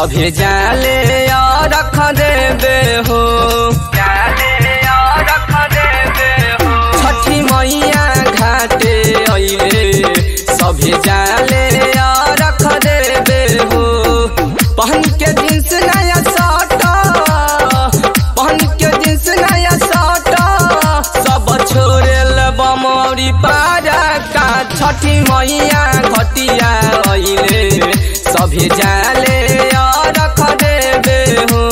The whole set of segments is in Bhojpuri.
सभे जाले और रख देबे हो जाले और रख देबे हो छठी मैया घाटे अइले सभे जाले और रख देबे हो पहन के जींस नया शर्ट पहन के जींस नया शर्ट सब छोड़े बमौरी पारा का छठी मैया घटिया अइले सभे जाले और रख देबे हो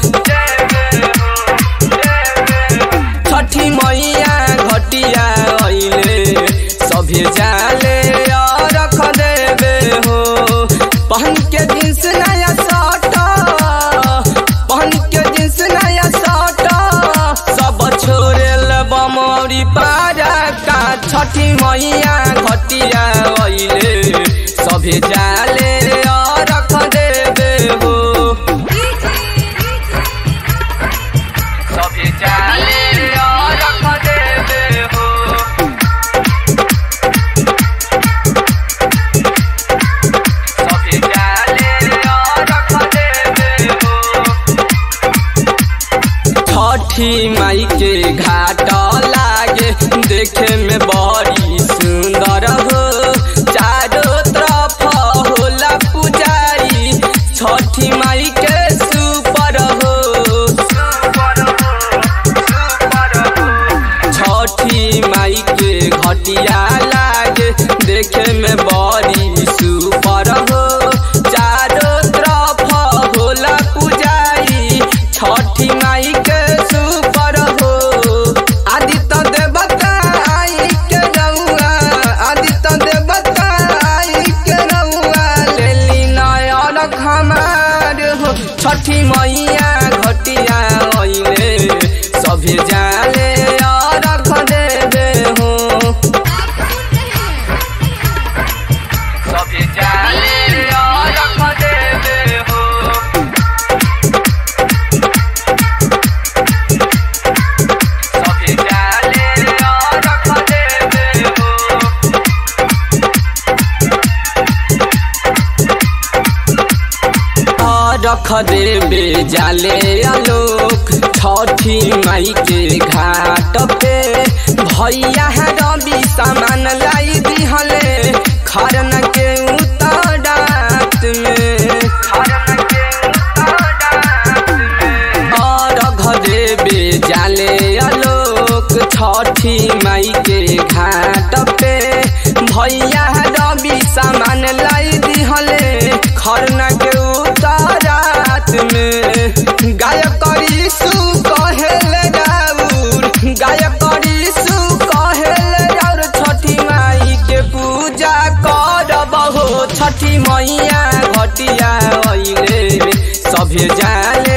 छठी मैया घटिया अइले सभे जाले और रख देबे हो पहन के जींस नया शर्ट पहन के जींस नया शर्ट सब छोड़े बमौरी पारा का छठी मैया घटिया अइले सभे जाले और रख देबे हो सभे जाले और रख देबे हो सभे जाले और रख देबे हो छठी माई के घाट लागे देखे में बड़ी सुंदर हो चारों तरफ होला पुजारी छठी माई के सुपर हो छठी माई के घटिया लागे देखे में बड़ी सुपर हो चारों तरफ होला पुजारी छठी माई के सुपर हो आदित्य देवता आई के रउआ आदित्य देवता आई के रउआ लेली नयन खमार हो छठी मैया घटिया अइले सभे जाले और रख देबे हो सभे जाले और रख देबे हो सभे जाले और रख देबे हो रख देबे जाले आलोक छठी माई के घाट पे भैया है रवि सामान लाई दिहले खरन के उतरात में खरन के उतरात में रख देबे जाले आलोक छठी माई के घाट पे भैया है रवि सामान लाई दिहले खरना के उतारात में गायक करी सु कहेल राउर गायक करी सु कहेल राउर छठी माई के पूजा करब हो छठी मैया घटिया अइले सभे जाले